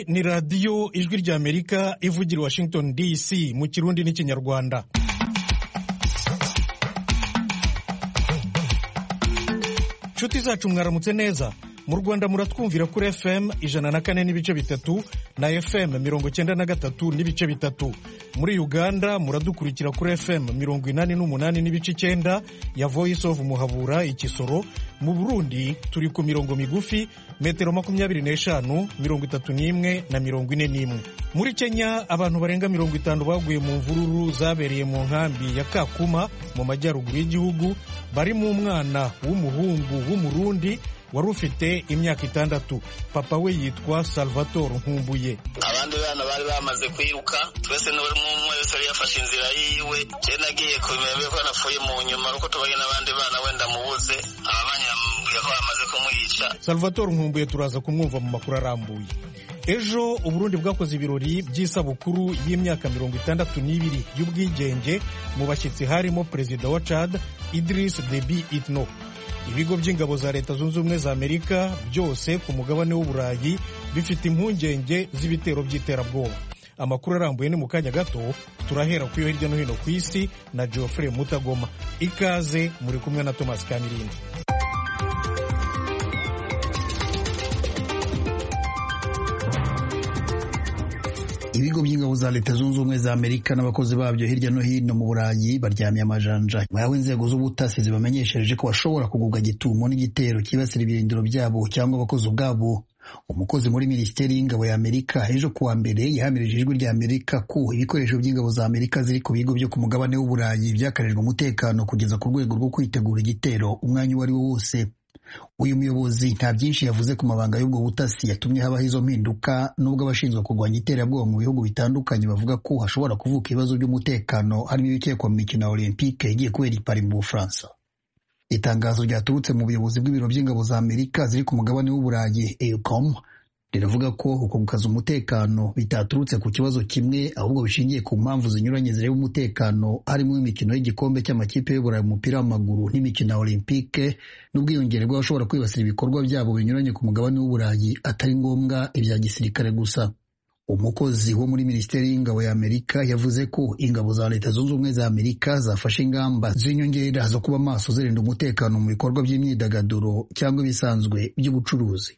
ni radiyo ijwi ry'amerika ivugira washington dc mu kirundi n'ikinyarwanda nshuti zacu mwaramutse neza mu rwanda muratwumvira kuri fm ijana na kane n'ibice bitatu na fm mirongo cyenda na gatatu n'ibice bitatu muri uganda muradukurikira kuri fm mirongo inani n'umunani n'ibice icyenda ya voice of muhabura ikisoro mu burundi turi ku mirongo migufi metero makumyabiri n'eshanu mirongo itatu n'imwe na mirongo ine n'imwe muri kenya abantu barenga mirongo itanu baguye mu mvururu zabereye mu nkambi ya kakuma mu majyaruguru y'igihugu barimo umwana w'umuhungu w'umurundi wari ufite imyaka itandatu papa we yitwa salvatore nkumbuye abandi bana bari bamaze kwiruka twese n'umwe wese yari yafashe inzira yiwe je nagiye kubimenya ko napfuye mu nyuma uko tubanye n'abandi bana wenda mubuze abanyambwiye ko bamaze kumwica salvatore nkumbuye turaza kumwumva mu makuru arambuye ejo uburundi bwakoze ibirori by'isabukuru y'imyaka mirongo itandatu n'ibiri y'ubwigenge mu bashyitsi harimo perezida wa chad idris debi itno ibigo by'ingabo za leta zunze ubumwe za amerika byose ku mugabane w'uburayi bifite impungenge z'ibitero by'iterabwoba amakuru arambuye ni mu kanya gato turahera ku yo hirya no hino ku isi na geoffrey mutagoma ikaze muri kumwe na thomas kamirindi ibigo by'ingabo za leta zunze ubumwe za amerika n'abakozi babyo hirya no hino mu burayi baryamye amajanja nyuma y'aho inzego z'ubutasi zibamenyeshereje ko bashobora kugubwa gitumo n'igitero cyibasira ibirindiro byabo cyangwa abakozi ubwabo umukozi muri minisiteri y'ingabo ya amerika ejo kuwa mbere yahamirije ijwi rya amerika ko ibikoresho by'ingabo za amerika ziri ku bigo byo ku mugabane w'uburayi byakarijwe umutekano kugeza ku rwego rwo kwitegura igitero umwanya uwo ari wo wose uyu muyobozi nta byinshi yavuze ku mabanga y'ubwo butasi yatumye habaho izo mpinduka nubwo abashinzwe kurwanya iterabwoba mu bihugu bitandukanye bavuga ko hashobora kuvuka ibibazo by'umutekano harimo ibikekwa mu mikino ya olympique igiye kubera i Paris mu bufaransa itangazo ryaturutse mu buyobozi bw'ibiro by'ingabo za amerika ziri ku mugabane w'uburayi EUCOM riravuga ko uko gukaza umutekano bitaturutse ku kibazo kimwe ahubwo bishingiye ku mpamvu zinyuranye zireba umutekano harimo imikino y'igikombe cy'amakipe y'uburayi umupira w'amaguru n'imikino ya olympique n'ubwiyongere bw'abashobora kwibasira ibikorwa byabo binyuranye ku mugabane w'uburayi atari ngombwa ibya gisirikare gusa umukozi wo muri minisiteri y'ingabo ya amerika yavuze ko ingabo za leta zunze ubumwe za amerika zafashe ingamba z'inyongera zo kuba maso zirinda umutekano mu bikorwa by'imyidagaduro cyangwa ibisanzwe by'ubucuruzi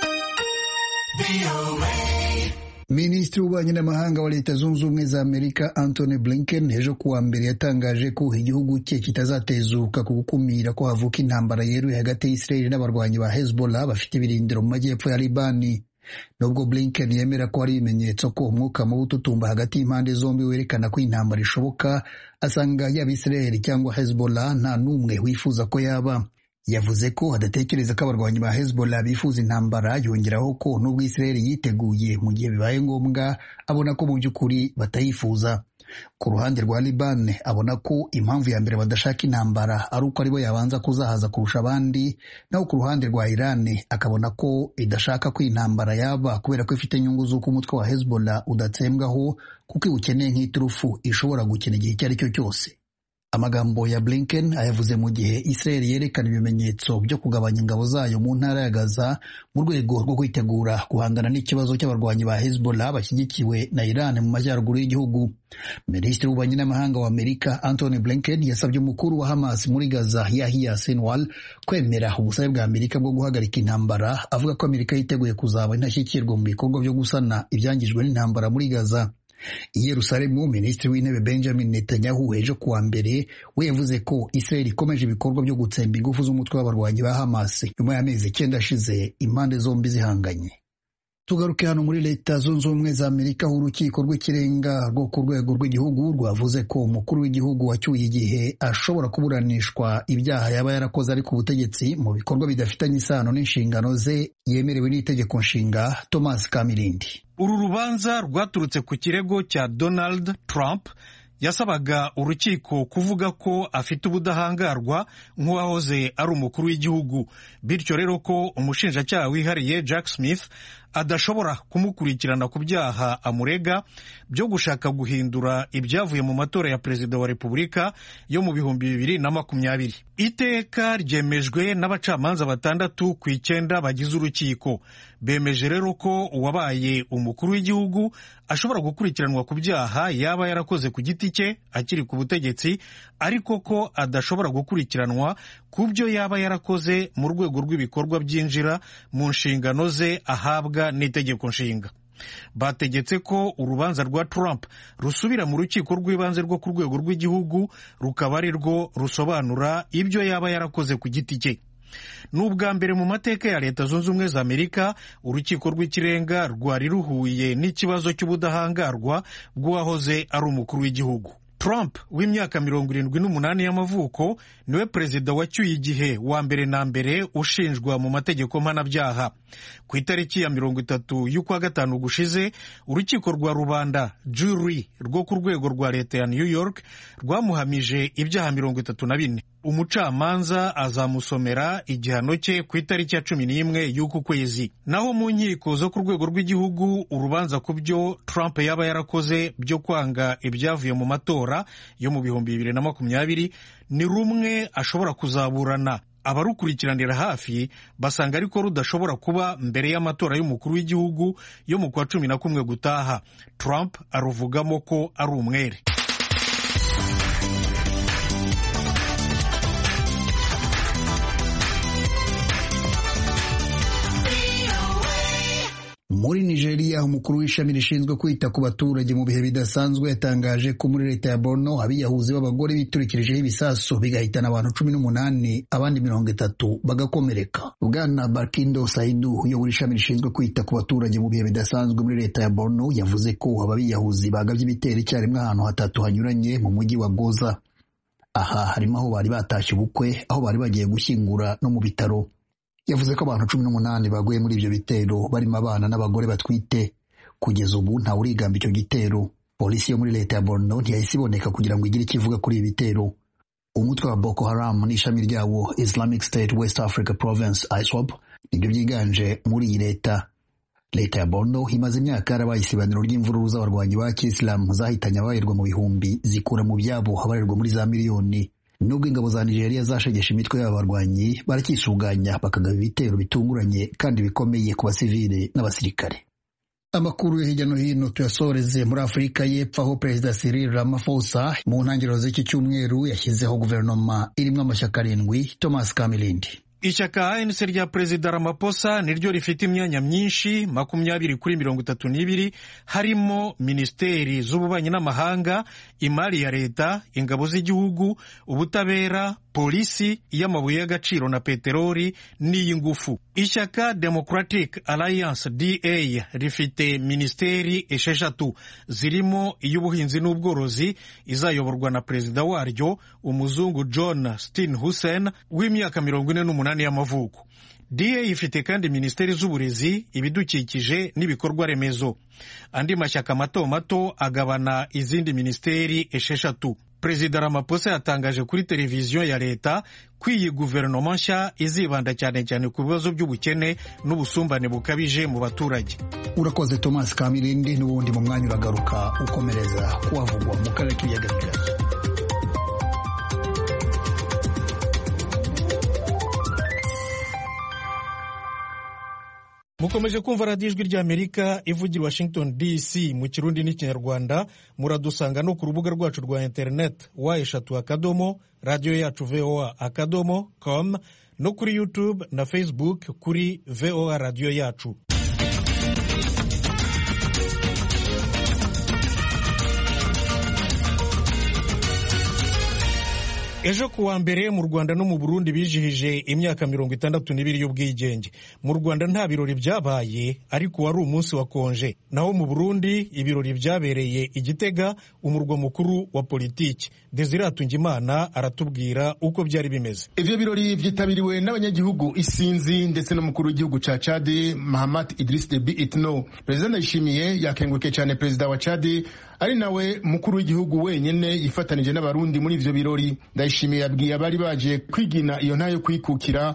minisitiri w'ububanyi n'amahanga wa leta zunze ubumwe za amerika antony blinken ejo kuwa mbere yatangaje ko igihugu cye kitazatezuka ku gukumira ko havuka intambara yeruye hagati y'isirayeli n'abarwanyi ba hezbollah bafite ibirindiro mu majyepfo ya libani nubwo blinken yemera ko hari ibimenyetso ko umwuka mubi ututumba hagati y'impande zombi werekana ko intambara ishoboka asanga yaba isirayeli cyangwa hezbollah nta n'umwe wifuza ko yaba yavuze ko adatekereza ko abarwanyi ba hezbollah bifuza intambara yongeraho ko n'ubwo isirayeli yiteguye mu gihe bibaye ngombwa abona ko mu by'ukuri batayifuza ku ruhande rwa liban abona ko impamvu ya mbere badashaka intambara ari uko aribo yabanza kuzahaza kurusha abandi naho ku ruhande rwa iran akabona ko idashaka ko intambara yaba kubera ko ifite inyungu z'uko umutwe wa hezbollah udatsembwaho kuko iwukeneye nk'iturufu ishobora gukina igihe icyo ari cyo cyose amagambo ya blinken ayavuze mu gihe israel yerekana ibimenyetso byo kugabanya ingabo zayo mu ntara ya gaza mu rwego rwo kwitegura guhangana n'ikibazo cy'abarwanyi ba hezbollah bashyigikiwe na iran mu majyaruguru y'igihugu minisitiri w'ububanyi n'amahanga wa amerika antony blinken yasabye umukuru wa hamas muri gaza yahya sinwal kwemera ubusabe bwa amerika bwo guhagarika intambara avuga ko amerika yiteguye kuzaba intashyikirwa mu bikorwa byo gusana ibyangijwe n'intambara muri gaza i Yerusalemu minisitiri w'intebe benjamin netanyahu ejo kuwa mbere we yavuze ko israel ikomeje ibikorwa byo gutsemba ingufu z'umutwe w'abarwanyi ba hamas nyuma y'amezi icyenda ashize impande zombi zihanganye tugaruke hano muri leta zunze ubumwe za amerika aho urukiko rw'ikirenga rwo ku rwego rw'igihugu rwavuze ko umukuru w'igihugu wacyuye igihe ashobora kuburanishwa ibyaha yaba yarakoze ari ku butegetsi mu bikorwa bidafitanye isano n'inshingano ze yemerewe n'itegeko nshinga thomas kamirindi uru rubanza rwaturutse ku kirego cya donald trump yasabaga urukiko kuvuga ko afite ubudahangarwa nk'uwahoze ari umukuru w'igihugu bityo rero ko umushinjacyaha wihariye jack smith adashobora kumukurikirana ku byaha amurega byo gushaka guhindura ibyavuye mu matora ya perezida wa repubulika yo mu bihumbi bibiri na makumyabiri iteka ryemejwe n'abacamanza batandatu ku icyenda bagize urukiko bemeje rero ko uwabaye umukuru w'igihugu ashobora gukurikiranwa ku byaha yaba yarakoze ku giti cye akiri ku butegetsi ariko ko adashobora gukurikiranwa ku byo yaba yarakoze mu rwego rw'ibikorwa byinjira mu nshingano ze ahabwa n'itegeko nshinga bategetse ko urubanza rwa Trump rusubira mu rukiko rw'ibanze rwo ku rwego rw'igihugu rukaba ari rwo rusobanura ibyo yaba yarakoze ku giti cye ni ubwa mbere mu mateka ya leta zunze ubumwe za amerika urukiko rw'ikirenga rwari ruhuye n'ikibazo cy'ubudahangarwa bw'uwahoze ari umukuru w'igihugu Trump w'imyaka mirongo irindwi n'umunani y'amavuko niwe perezida wacyuye igihe wa mbere na mbere ushinjwa mu mategeko mpanabyaha ku itariki ya mirongo itatu y'ukwa gatanu gushize urukiko rwa rubanda jury rwo ku rwego rwa leta ya new york rwamuhamije ibyaha mirongo itatu na bine umucamanza azamusomera igihano cye ku itariki ya cumi n'imwe y'uku kwezi naho mu nkiko zo ku rwego rw'igihugu urubanza ku byo Trump yaba yarakoze byo kwanga ibyavuye mu matora yo mu bihumbi bibiri na makumyabiri ni rumwe ashobora kuzaburana abarukurikiranira hafi basanga ariko rudashobora kuba mbere y'amatora y'umukuru w'igihugu yo mu kwa cumi na kumwe gutaha Trump aruvugamo ko ari umwere muri nigeria umukuru w'ishami rishinzwe kwita ku baturage mu bihe bidasanzwe yatangaje ko muri leta ya borno abiyahuzi b'abagore biturikirijeho ibisasu bigahitana abantu cumi n'umunani abandi mirongo itatu bagakomereka bwana barkindo saidu uyobora ishami rishinzwe kwita ku baturage mu bihe bidasanzwe muri leta ya borno yavuze ko aba biyahuzi bagabye ibitero icyarimwe ahantu hatatu hanyuranye mu mujyi wa goza aha harimo aho bari batashye ubukwe aho bari bagiye gushyingura no mu bitaro yavuze ko abantu cumi n'umunani baguye muri ibyo bitero barimo abana n'abagore batwite kugeza ubu ntawe urigamba icyo gitero polisi yo muri leta ya borno ntiyahise iboneka kugira ngo igire icyo ivuga kuri ibi bitero umutwe wa boko haram n'ishami ryawo islamic state west africa province iswap nibyo byiganje muri iyi leta leta ya borno imaze imyaka yarabaye isibaniro ry'imvururu z'abarwanyi ba kisilamu zahitanye abarirwa mu bihumbi zikura mu byabo abarirwa muri za miliyoni nubwo ingabo za nigeria zashegesha imitwe y'aba barwanyi baracyisuganya bakagaba ibitero bitunguranye kandi bikomeye ku basivile n'abasirikare amakuru yo hirya no hino tuyasoreze muri afurika y'epfo aho perezida cyril ramaphosa mu ntangiriro z'iki cyumweru yashyizeho guverinoma irimo amashyaka arindwi thomas kamilindi ishyaka ANC rya perezida Ramaphosa niryo rifite imyanya myinshi makumyabiri kuri mirongo itatu n'ibiri harimo minisiteri z'ububanyi n'amahanga imari ya leta ingabo z'igihugu ubutabera polisi y'amabuye y'agaciro na peteroli n'iy'ingufu ishyaka democratic alliance da rifite minisiteri esheshatu zirimo iy'ubuhinzi n'ubworozi izayoborwa na perezida waryo umuzungu john steenhuisen w'imyaka mirongo ine n'umunani y'amavuko da ifite kandi minisiteri z'uburezi ibidukikije n'ibikorwa remezo andi mashyaka mato mato agabana izindi minisiteri esheshatu perezida ramaphosa yatangaje kuri televiziyo ya leta ko iyi guverinoma nshya izibanda cyane cyane ku bibazo by'ubukene n'ubusumbane bukabije mu baturage urakoze thomas kamirindi n'ubundi mu mwanya uragaruka ukomereza kuhavugwa mu karere k'ibiyaga bigari mukomeje kumva radiyo ijwi ry'amerika ivugira washington dc mu kirundi n'ikinyarwanda muradusanga no ku rubuga rwacu rwa interineti wa eshatu akadomo radiyo yacu voa akadomo com no kuri youtube na facebook kuri voa radiyo yacu ejo ku wa mbere mu rwanda no mu burundi bijihije imyaka mirongo itandatu n'ibiri y'ubwigenge mu rwanda nta birori byabaye ariko wari umunsi wa konje naho mu burundi ibirori byabereye igitega umurwa mukuru wa politiki desire Tungimana aratubwira uko byari bimeze ivyo birori vyitabiriwe n'abanyagihugu isinzi ndetse n'umukuru w'igihugu ca cadi mahamat idris debi itno perezida ndayishimiye yakengurukiye cyane perezida wa cadi ari nawe mukuru w'igihugu wenyene yifatanije n'abarundi muri ivyo birori ndayishimiye yabwiye abari baje kwigina iyo ntayo kwikukira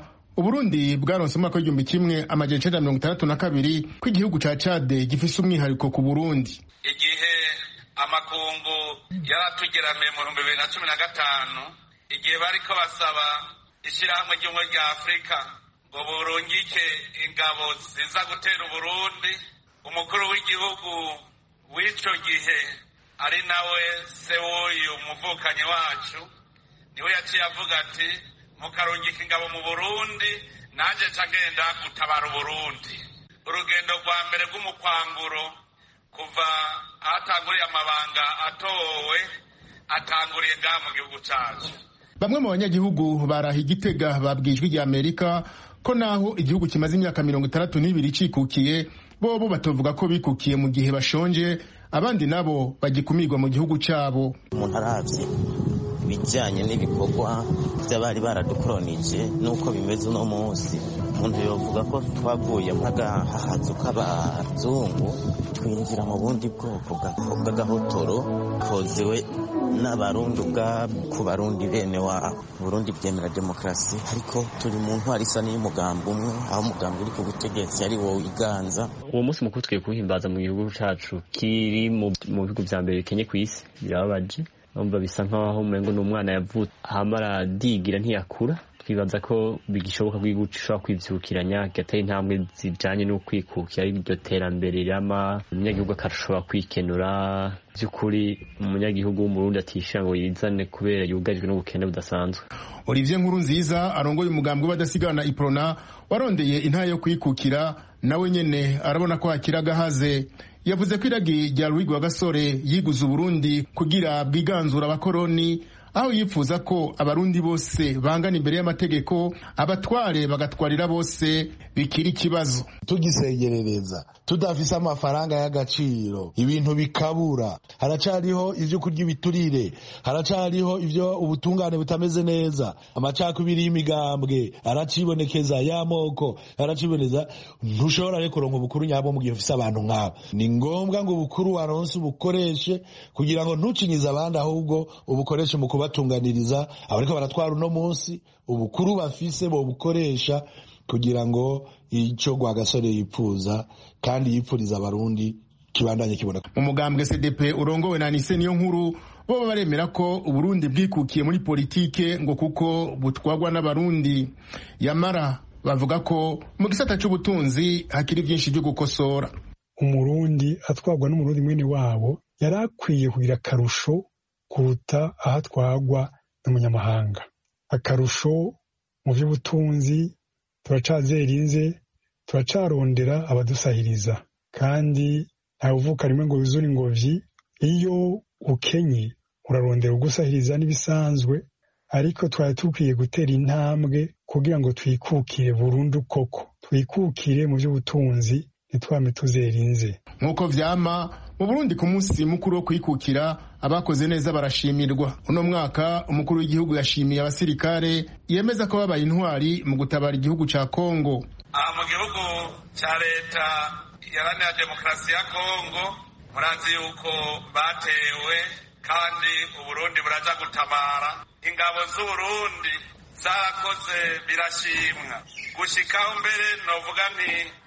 uburundi bwaronse umwaka w'igihumbi kimwe amajana icenda mirongo itandatu na kabiri ko igihugu ca cade gifise umwihariko ku burundi igihe amakungu yaratugeramiye mu bihumbi bibiri na cumi na gatanu igihe bariko basaba ishirahamwe ry'ubumwe rya afurika ngo burungike ingabo ziza gutera uburundi umukuru w'igihugu w'ico gihe ari nawe se w'uyu muvukanyi wacu niwe yaciye avuga ati mukarungika ingabo mu burundi nanjye nca ngenda gutabara uburundi urugendo rwa mbere rw'umukwanguro kuva ahatanguriye amabanga atowe atanguriye ngaha mu gihugu cacu bamwe mu banyagihugu baraha igitega babwiye ijwi rya amerika ko naho igihugu kimaze imyaka mirongo itandatu n'ibiri cikukiye bobo batovuga ko bikukiye mu gihe bashonje abandi nabo bagikumirwa mu gihugu cabo umuntu aravye ibijyanye n'ibikorwa by'abari baradukoronije n'uko bimeze uno munsi umuntu yovuga ko twavuye nk'agahahazu k'abazungu twinjira mu bundi bwoko bw'agahotoro kozewe n'abarundi ubwabo ku barundi bene wabo burundi bwemera demokarasi ariko turi mu ntwari isa n'iy'umugambi umwe aho umugambi uri ku butegetsi ari wowe iganza uwo munsi mukuru tugiye kuwuhimbaza mu gihugu cacu kiri mu bihugu vya mbere bikenye kw'isi birababaje numva bisa nkaho umengo ni umwana yavutse hama aradigira ntiyakura twibaza ko bigishoboka ko igihugu gishobora kwivyukiranya kigatera intambwe zijanye no kwikukira iryo terambere rirama umunyagihugu akashobora kwikenura vy'ukuri umunyagihugu w'umurundi atishira ngo yizane kubera yugarijwe n'ubukene budasanzwe olivier nkuru nziza arongoye umugambi w'abadasigana iprona warondeye intara yo kwikukira nawe nyene arabona ko hakiri agahaze yavuze ko iragi rya Louis Gasore yiguze Uburundi kugira bwiganzura abakoroni aho yifuza ko abarundi bose bangana imbere y'amategeko abatware bagatwarira bose bikiri ikibazo tugisegerereza tudafise amafaranga y'agaciro ibintu bikabura haracariho ivyo kurya ibiturire haracariho ivyo ubutungane butameze neza amacakubiri y'imigambwe aracibonekeza y'amoko araciboneza ntushobora rero kuronka ubukuru nyabwo mu gihe ufise abantu nk'abo ni ngombwa ngo ubukuru waronse ubukoreshe kugira ngo ntucinyize abandi ahubwo ubukoreshe mu kubatunganiriza abariko baratwara uno munsi ubukuru bafise bobukoresha kugira ngo icyo Rwagasore yipfuza kandi yipfuriza abarundi kibandanye kiboneka mu mugambwe cdp urongowe na nise niyo nkuru bo baremera ko uburundi bwikukiye muri politike ngo kuko butwagwa n'abarundi yamara bavuga ko mu gisata c'ubutunzi hakiri vyinshi vyo gukosora umurundi atwagwa n'umurundi mwene wabo yari akwiye kugira akarusho kuruta aho atwagwa n'umunyamahanga akarusho mu by'ubutunzi turacazerinze turacarondera abadusahiriza kandi ntawe uvuka rimwe ngo yuzure ingobyi iyo ukenye urarondera ugusahiriza n'ibisanzwe ariko twari dukwiye gutera intambwe kugira ngo twikukire burundu koko twikukire mu by'ubutunzi ntitwame tuzerinze nk'uko vyama mu burundi ku munsi mukuru wo kwikukira abakoze neza barashimirwa uno mwaka umukuru w'igihugu yashimiye abasirikare yemeza ko babaye intwari mu gutabara igihugu ca kongo aha mu gihugu cya leta iharanira demokarasi ya kongo murazi yuko batewe kandi uburundi buraja gutabara ingabo z'uburundi zarakoze birashimwa gushikaho mbere novuga nti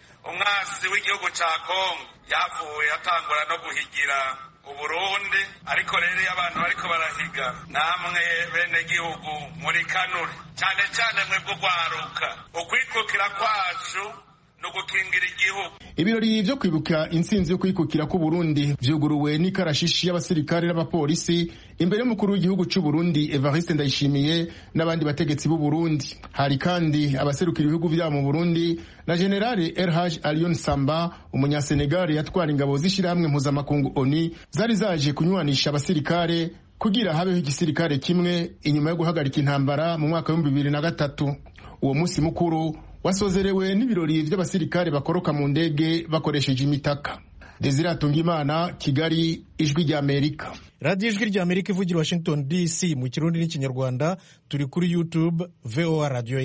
umwasi w'igihugu ca kongo yavuye atangura no guhigira uburundi ariko rero iyo abantu bariko barahiga namwe bene gihugu muri kanure cyane cyane mwebwe ugwaruka ukwikukira kwacu no gukingira igihugu ibirori vyo kwibuka intsinzi yo kwikukira k'uburundi vyuguruwe n'ikarashishi y'abasirikare n'abapolisi imbere y'umukuru w'igihugu c'uburundi evariste ndayishimiye n'abandi bategetsi b'uburundi hari kandi abaserukira ibihugu vyabo mu burundi na generale rh alion samba umunyasenegali yatwara ingabo z'ishirahamwe mpuzamakungu oni zari zaje kunywanisha abasirikare kugira habeho igisirikare kimwe inyuma yo guhagarika intambara mu mwaka w'ibihumbi bibiri na gatatu uwo musi mukuru wasozerewe n'ibirori vy'abasirikare bakoroka mu ndege bakoresheje imitaka desire atungimana kigali ijwi rya amerika radiyo ijwi rya amerika ivugira washington dc mu kirundi n'ikinyarwanda turi kuri youtube voa radiyo yacu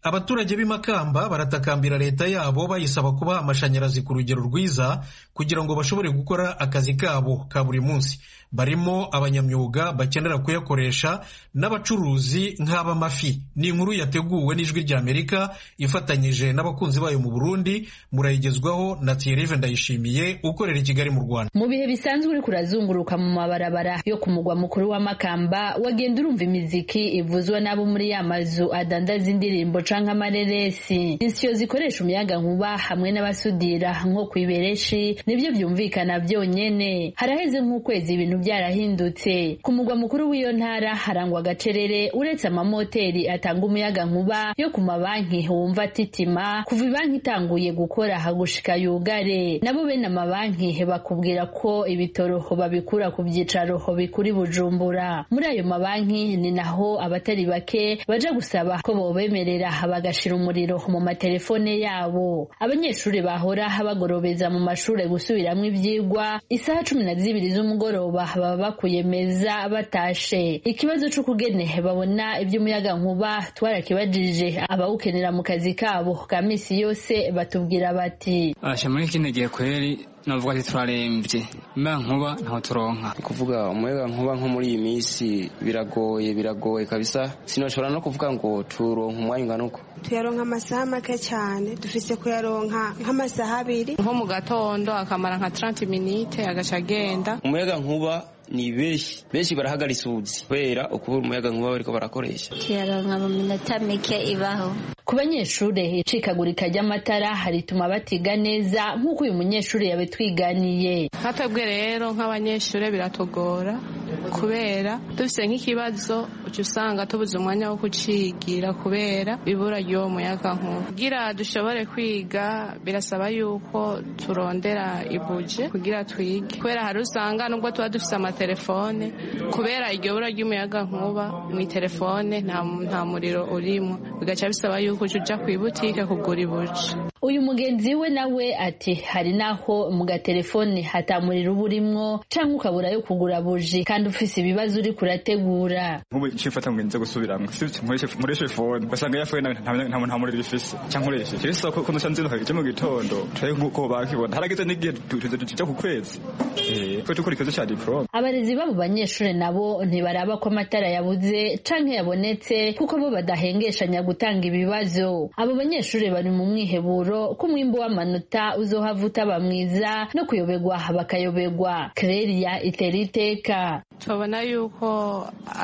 abaturage b'i makamba baratakambira leta yabo bayisaba kubaha amashanyarazi ku rugero rwiza kugira ngo bashobore gukora akazi kabo ka buri munsi barimo abanyamyuga bakenera kuyakoresha n'abacuruzi nk'ab'amafi ni inkuru yateguwe n'ijwi ry'amerika ifatanyije n'abakunzi bayo mu burundi murayigezwaho na thierry ndayishimiye ukorera i kigali mu rwanda mu bihe bisanzwe uri kurazunguruka mu mabarabara yo ku mugwa mukuru wa makamba wagenda urumva imiziki ivuzwa n'abo muri ya mazu adandaza indirimbo canke amareresi insyo zikoresha umuyaga nkuba hamwe n'abasudira nko ku ibereshi nibyo byumvikana byonyene haraheze nk'ukwezi ibintu byarahindutse ku mugwa mukuru w'iyo ntara harangwa agacerere uretse amamoteri atanga umuyaga nkuba yo ku mabanki wumva atitima kuva ibanki itanguye gukora hagushika yugare nabo bene amabanki bakubwira ko ibitoro babikura ku byicaro bikuri bujumbura muri ayo mabanki ni naho abatari bake baja gusaba ko bobemerera bagashira umuriro mu matelefone yabo abanyeshuri bahora bagorobeza mu mashuri gusubiramwo ivyigwa isaha cumi na zibiri z'umugoroba baba bakuye meza batashe ikibazo c'ukugene babona ivy'umuyaga nkuba twarakibajije abawukenera mu kazi kabo ka misi yose batubwira bati asha muri kino gihe kweri navuga ati turarembye mba nkuba ntaho turonka kuvuga umuyaga nkuba nko muri iyi minsi biragoye biragoye kabisa sinoshobora no kuvuga ngo turonka umwanya ungana uko tuyaronka amasaha make cyane dufise kuyaronka nk'amasaha abiri nko mu gatondo akamara nka 30 minute agaca agenda umuyaga nkuba ni benshi benshi barahagara isuzi kubera ukubura umuyaga nkuba bariko barakoresha tuyaronka mu minota mike ibaho ku banyeshure icikagurika ry'amatara harituma batiga neza nk'uko uyu munyeshuri yabitwiganiye nkatwebwe rero nk'abanyeshure biratugora kubera dufise nk'ikibazo uca usanga tubuze umwanya wo kucigira kubera ibura ry'uwo muyaga nkuba kugira dushobore kwiga birasaba yuko turondera ibuje kugira twige kubera hari usanga nubwo tuba dufise amatelefone kubera iryo bura ry'umuyaga nkuba mu itelefone nta muriro urimo bigaca bisaba yuko uca uja kw'ibutike kugura ibuje uyu mugenzi we nawe ati hari naho mu gatelefone hatamurira uba urimwo canke ukabura yo kugura buji kandi ufise ibibazo uri kurategura nk'ubu icyo mfata ngo nze gusubiramwo nkoreshe fone ugasanga yafuye nta muriro ifise canke nkoresheje rero sako ko nca nzinduka ije mu gitondo turabe nk'uko bakibona harageze n'igihe tuja ku kwezi ko tukora ikibazo ca diplome abarezi b'abo banyeshure nabo ntibaraba ko amatara yabuze canke yabonetse kuko bo badahengeshanya gutanga ibibazo abo banyeshure bari mu mwiheburo ko umwimbu w'amanota uzohava utaba mwiza no kuyoberwa bakayoberwa Claria itera iteka tubona yuko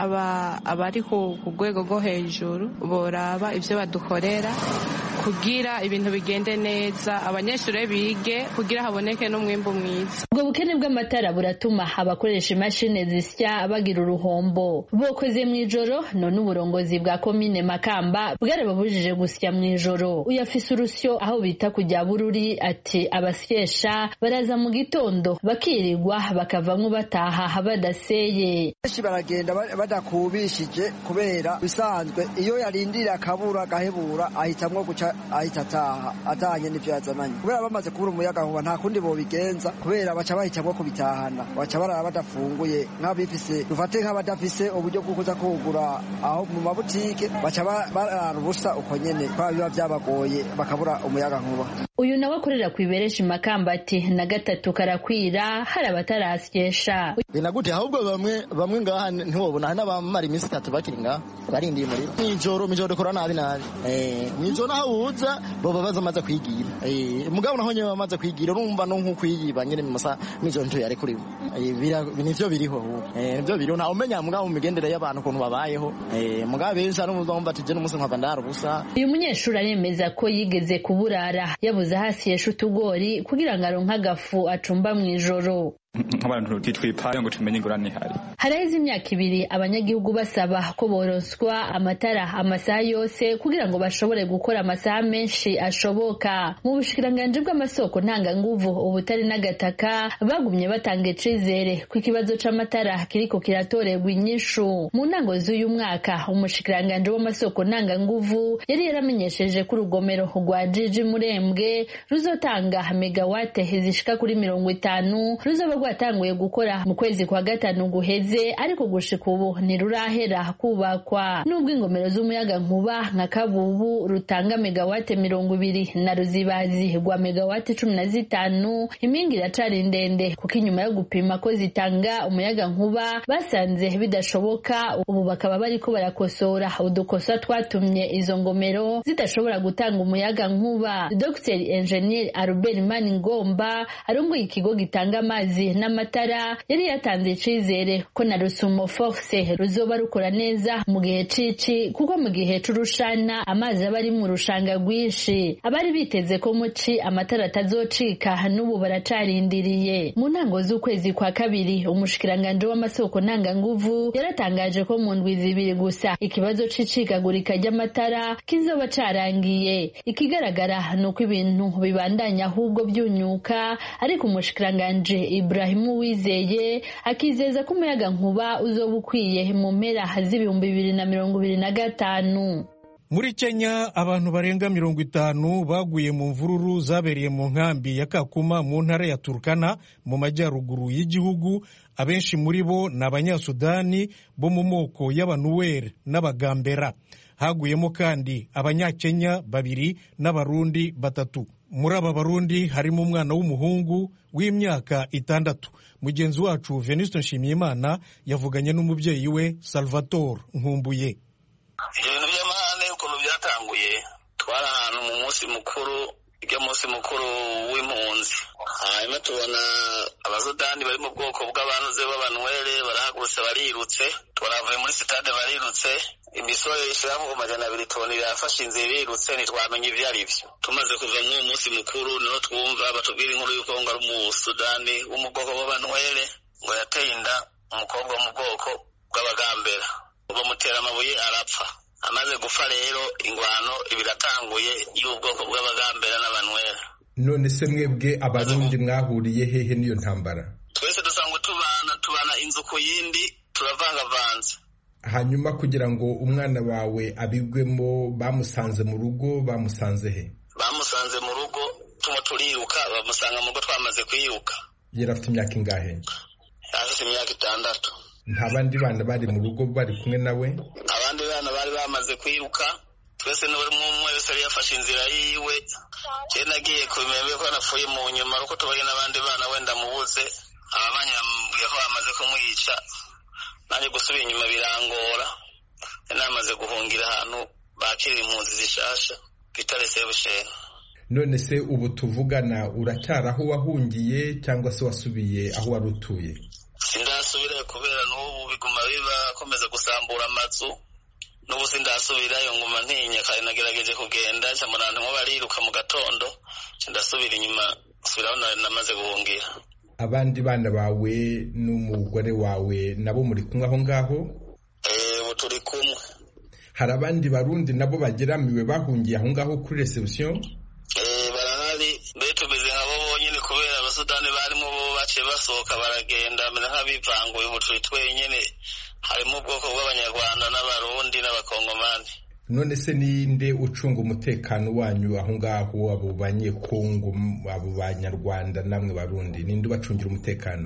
abari ku rwego rwo hejuru boraba ibyo badukorera kugira ibintu bigende neza abanyeshuri bige kugira haboneke n'umwimbu mwiza ubwo bukene bw'amatara buratuma abakoresha imashini zisya bagira uruhombo bokoze mu ijoro none uburongozi bwa komine makamba bwarababujije gusya mu ijoro uyafise urusyo aho bita kujya bururi ati abasyesha baraza mu gitondo bakirirwa bakavamwo bataha badaseye benshi baragenda badakubishije kubera bisanzwe iyo yarindira akabura agahebura ahitamwo guca ahita ataha atahanye n'ivyo yazananye kubera bamaze kubura umuyaga nkuba nta kundi bobigenza kubera baca bahitamwo kubitahana baca barara badafunguye nk'abifise dufate nk'abadafise uburyo bwo kuza kugura aho mu mabutike baca barara ubusa uko nyene kubera biba vyabagoye bakabura umuyaga nkuba uyu nawe akorera ku ibereshi makamba ati na gatatu karakwira hari abatarasyesha binagute ahubwo bamwe bamwe ngaha ntiwobona hari n'abamara iminsi itatu bakiri ngaha barindiye umuriro mw'ijoro mw'ijoro dukora nabi nabi mw'ijoro naho uza boba bazamaze kwigira mugabo naho nyine bamaze kwigira urumva no nk'ukwiyiba nyine mu masaha mw'ijoro ntiyarekuriwe nivyo biriho nivyo biriho ntawe umenya mugabo mu migendere y'abantu ukuntu babayeho mugabo benshi hari umva ati je n'umunsi nkava ndara ubusa uyu munyeshuri aremeza ko yigeze kuburara yabuze hasi yesha utugori kugira ngo aronke agafu acumba mw'ijoro nk'abantu titwipaye ngo tumenye ingurane ihari haraheze imyaka ibiri abanyagihugu basaba ko boroswa amatara amasaha yose kugira ngo bashobore gukora amasaha menshi ashoboka mu bushikiranganji bw'amasoko ntanganguvu ubutari n'agataka bagumye batanga icizere ko ikibazo c'amatara kiriko kiratorerwa inyishu mu ntango z'uyu mwaka umushikiranganji w'amasoko ntanganguvu yari yaramenyesheje ko urugomero rwa jiji murembwe ruzotanga megawate zishika kuri mirongo itanu ruzoba rwatanguye gukora mu kwezi kwa gatanu guheze ariko gushika ubu ntirurahera kubakwa nubwo ingomero z'umuyaga nkuba nka kabubu rutanga megawate mirongo ibiri na ruzibazi rwa megawate cumi na zitanu impinga iracari ndende kuko inyuma yo gupima ko zitanga umuyaga nkuba basanze bidashoboka ubu bakaba bariko barakosora udukosa twatumye izo ngomero zidashobora gutanga umuyaga nkuba dr engineer albert maningomba arongoye ikigo gitanga amazi n'amatara yari yatanze icizere ko na rusumo force ruzoba rukora neza mu gihe cici kuko mu gihe c'urushana amazi aba ari mu rushanga rwinshi abari biteze ko muci amatara atazocika n'ubu baracarindiriye mu ntango z'ukwezi kwa kabiri umushikiranganje w'amasoko ntanganguvu yaratangaje ko mu ndwi zibiri gusa ikibazo c'icikagurika ry'amatara kizoba carangiye ikigaragara ni uko ibintu bibandanya ahubwo byunyuka ariko umushikiranganje Ibrahimu Wizeye akizeza ko umuyaga nkuba uzoba ukwiye mu mpera z'ibihumbi bibiri na mirongo ibiri na gatanu muri kenya abantu barenga mirongo itanu baguye mu mvururu zabereye mu nkambi ya kakuma mu ntara ya turukana mu majyaruguru y'igihugu abenshi muri bo ni abanyasudani bo mu moko y'abanuweri n'abagambera haguyemo kandi abanyakenya babiri n'abarundi batatu muri aba barundi harimo umwana w'umuhungu w'imyaka itandatu mugenzi wacu venuste nshimiyimana yavuganye n'umubyeyi we salvatore nkumbuye ibintu by'amahane ukuntu byatanguye twari ahantu mu munsi mukuru ujya munsi mukuru w'impunzi hanyuma tubona abasudani bari mu bwoko bw'abanuze b'abanwere barahagurutse barirutse twaravuye muri sitade barirutse imisore ishira mu majana abiri tubona irafashe inzira irirutse ntitwamenye ibyo ari byo tumaze kuva muri uwo munsi mukuru niho twumva batubwira inkuru y'uko ngo ari umusudani wo mu bwoko bw'abanwere ngo yateye inda umukobwa wo mu bwoko bw'abagambera bamutera amabuye arapfa amaze gupfa rero ingwano ibiratanguye y'ubwoko bw'abagambera n'abanwera none se mwebwe abarundi mwahuriye hehe n'iyo ntambara twese dusanzwe tubana tubana inzu ku yindi turavangavanze hanyuma kugira ngo umwana wawe abigwemo bamusanze mu rugo bamusanze he bamusanze mu rugo tumo turiruka bamusanga mu rugo twamaze kwiruka yari afite imyaka ingahe afite imyaka itandatu nta bandi bana bari mu rugo bari kumwe nawe abandi bana bari bamaze kwiruka twese n'uri umwe wese yari yafashe inzira yiwe njye nagiye kubimenya ko napfuye mu nyuma ariko tubanye n'abandi bana wenda mubuze ababanye bambwiye ko bamaze kumwica nanjye gusubira inyuma birangora namaze guhungira ahantu bakirira impunzi zishasha bita resebusheni none se ubu tuvugana uracyari aho wahungiye cyangwa se wasubiye aho wari utuye sindasubirayo kubera n'ubu biguma biba akomeza gusambura amazu n'ubu sindasubirayo nguma ntinya kandi nagerageje kugenda ncamura ntimwo bariruka mu gatondo ndasubira inyuma nsubiraho namaze guhungira abandi bana bawe n'umugore wawe nabo muri kumwe aho ngaho ubu turi kumwe hari abandi barundi nabo bageramiwe bahungiye aho ngaho kuri reception barahari mbere tumeze nk'abo bonyine kubera abasudani barimo bo baciye basohoka baragenda bameze nk'abivanguye ubu turi twenyine harimo ubwoko bw'abanyarwanda n'abarundi n'abakongomani none se ninde ucunga umutekano wanyu aho ngaho abo banyekongo abo banyarwanda namwe barundi ninde ubacungira umutekano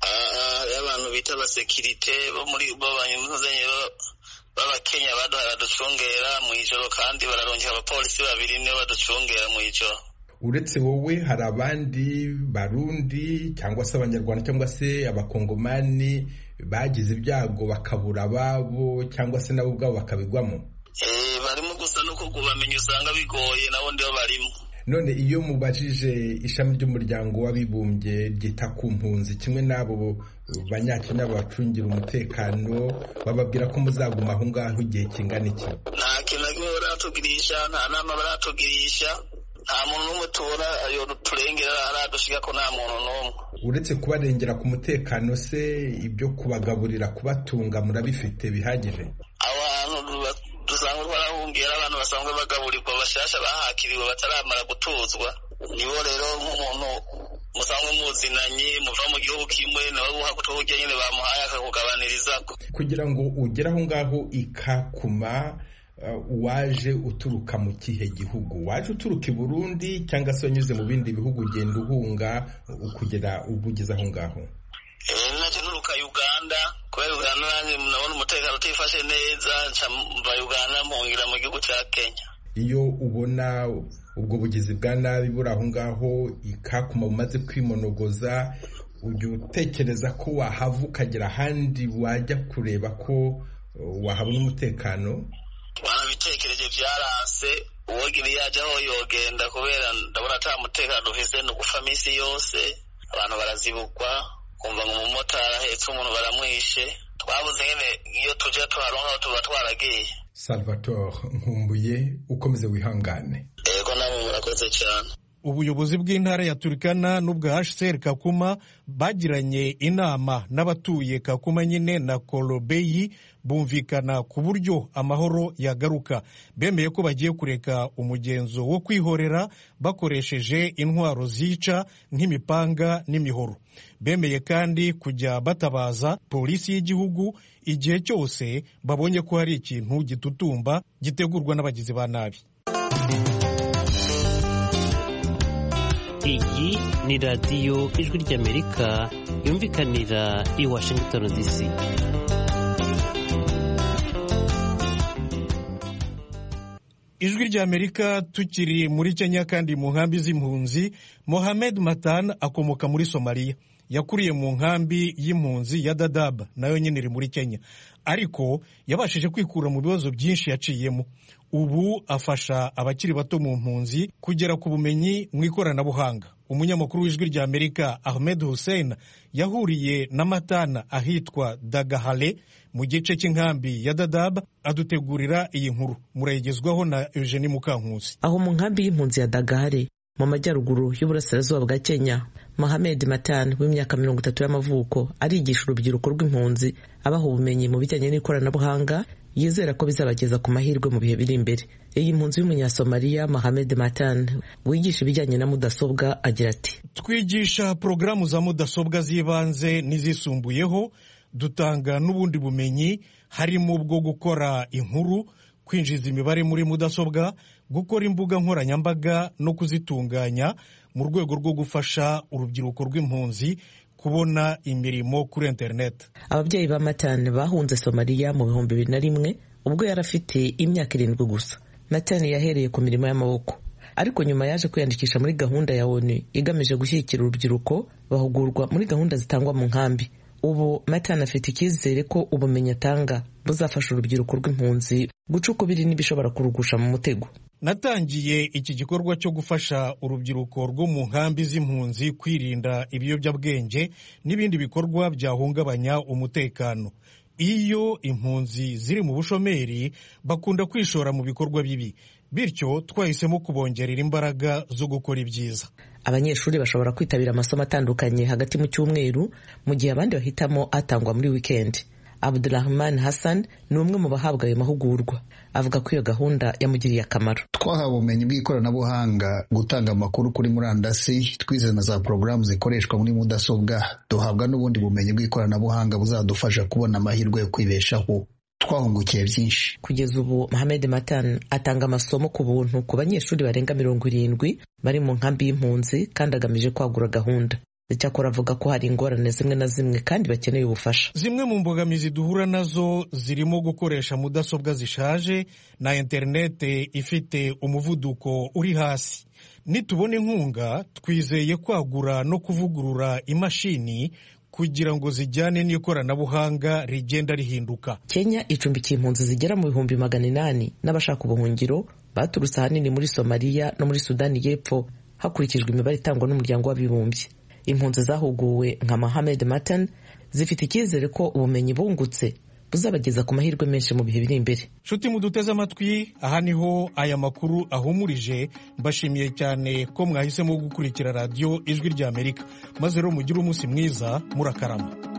abantu bita abasekirite bo muri bo banyuzanye b'abakenya baduhaye baducungera mu ijoro kandi bararongera abapolisi babiri nibo baducungera mu ijoro uretse wowe hari abandi barundi cyangwa se abanyarwanda cyangwa se abakongomani bagize ibyago bakabura ababo cyangwa se nabo ubwabo bakabigwamo barimo gusa no kubamenya usanga bigoye nabo ndibo barimo none iyo mubajije ishami ry'umuryango w'abibumbye ryita ku mpunzi kimwe n'abo banyakenya bacungira umutekano bababwira ko muzaguma aho ngaho igihe kingana iki nta kintu na kimwe baratugirisha nta nama baratugirisha nta muntu n'umwe tubona turengera aradushika ko nta muntu n'umwe uretse kubarengera ku mutekano se ibyo kubagaburira kubatunga murabifite bihagije aho hantu dusanzwe twarahungiye abantu basanzwe bagaburirwa bashasha bahakiriwe bataramara gutuzwa nibo rero nk'umuntu musanzwe muzinanye muva mu gihugu kimwe nawe guhagutuhujya nyine bamuhaye akakugabaniriza kugira ngo ugere aho ngaho ikakuma waje uturuka mu kihe gihugu waje uturuka i burundi cyangwa se wanyuze mu bindi bihugu ugenda uhunga kugera ubwo ugeze aho ngaho naje nturuka uganda kubera uganda nanjye nabona umutekano utifashe neza nca mva uganda mpungira mu gihugu cya kenya iyo ubona ubwo bugizi bwa nabi buri aho ngaho ikakuma bumaze kwimonogoza ujya utekereza ko wahava ukagera ahandi wajya kureba ko wahabona umutekano wanabitekereje byaranse uwogira iyo ajya aho yogenda kubera ndabona ata mutekano dufise ni ugupfa minsi yose abantu barazibukwa kumva ngo umumotari ahetse umuntu baramwishe twabuze nyine iyo tujya tuharonka tuba twaragiye salvatore nkumbuye ukomeze wihangane yego namwe murakoze cyane ubuyobozi bw'intara ya turikana n'ubwa hcr kakuma bagiranye inama n'abatuye kakuma nyine na korobeyi bumvikana ku buryo amahoro yagaruka bemeye ko bagiye kureka umugenzo wo kwihorera bakoresheje intwaro zica nk'imipanga n'imihoro bemeye kandi kujya batabaza polisi y'igihugu igihe cyose babonye ko hari ikintu gitutumba gitegurwa n'abagizi ba nabi iyi ni radiyo ijwi ry'amerika yumvikanira i washington dc ijwi ry'amerika tukiri muri kenya kandi mu nkambi z'impunzi mohamed matan akomoka muri somaliya yakuriye mu nkambi y'impunzi ya dadab nayo nyine iri muri kenya ariko yabashije kwikura mu bibazo byinshi yaciyemo ubu afasha abakiri bato mu mpunzi kugera ku bumenyi mu ikoranabuhanga umunyamakuru w'ijwi rya amerika ahmed hussein yahuriye na matana ahitwa dagahale mu gice cy'inkambi ya dadab adutegurira iyi nkuru murayigezwaho na eugenie mukankusi aho mu nkambi y'impunzi ya dagahale mu majyaruguru y'uburasirazuba bwa kenya mohamed matan w'imyaka mirongo itatu y'amavuko arigisha urubyiruko rw'impunzi abaha ubumenyi mu bijyanye n'ikoranabuhanga yizera ko bizabageza ku mahirwe mu bihe biri imbere iyi mpunzi y'umunyasomaliya mohamed matan wigisha ibijyanye na mudasobwa agira ati twigisha porogaramu za mudasobwa z'ibanze n'izisumbuyeho dutanga n'ubundi bumenyi harimo bwo gukora inkuru kwinjiza imibare muri mudasobwa gukora imbuga nkoranyambaga no kuzitunganya mu rwego rwo gufasha urubyiruko rw'impunzi kubona imirimo kuri interineti ababyeyi ba matani bahunze somaliya mu bihumbi bibiri na rimwe ubwo yari afite imyaka irindwi gusa matani yahereye ku mirimo y'amaboko ariko nyuma yaje kwiyandikisha muri gahunda ya onu igamije gushyigikira urubyiruko bahugurwa muri gahunda zitangwa mu nkambi ubu matani afite icyizere ko ubumenyi atanga buzafasha urubyiruko rw'impunzi guca ukubiri n'ibishobora kurugusha mu mutego natangiye iki gikorwa cyo gufasha urubyiruko rwo mu nkambi z'impunzi kwirinda ibiyobyabwenge n'ibindi bikorwa byahungabanya umutekano iyo impunzi ziri mu bushomeri bakunda kwishora mu bikorwa bibi bityo twahisemo kubongerera imbaraga zo gukora ibyiza abanyeshuri bashobora kwitabira amasomo atandukanye hagati mu cyumweru mu gihe abandi bahitamo atangwa muri wikendi abdurahman hassan ni umwe mu bahabwa ayo mahugurwa avuga ko iyo gahunda yamugiriye akamaro twahawe ubumenyi bw'ikoranabuhanga gutanga amakuru kuri murandasi twize na za porogaramu zikoreshwa muri mudasobwa duhabwa n'ubundi bumenyi bw'ikoranabuhanga buzadufasha kubona amahirwe yo kwibeshaho twahungukiye byinshi kugeza ubu mohamed matan atanga amasomo ku buntu ku banyeshuri barenga mirongo irindwi bari mu nkambi y'impunzi kandi agamije kwagura gahunda icyakora avuga ko hari ingorane zimwe na zimwe kandi bakeneye ubufasha zimwe mu mbogamizi duhura nazo zirimo gukoresha mudasobwa zishaje na interinete ifite umuvuduko uri hasi nitubona inkunga twizeye kwagura no kuvugurura imashini kugira ngo zijyane n'ikoranabuhanga rigenda rihinduka kenya icumbikiye impunzi zigera mu bihumbi magana inani n'abashaka ubuhungiro baturutse ahanini muri somaliya no muri sudani y'epfo hakurikijwe imibare itangwa n'umuryango w'abibumbye impunzi zahuguwe nka mohamed matan zifite icyizere ko ubumenyi bungutse buzabageza ku mahirwe menshi mu bihe biri imbere nshuti muduteze amatwi aha niho aya makuru ahumurije mbashimiye cyane ko mwahisemo gukurikira radiyo ijwi ry'amerika maze rero mugire umunsi mwiza murakarama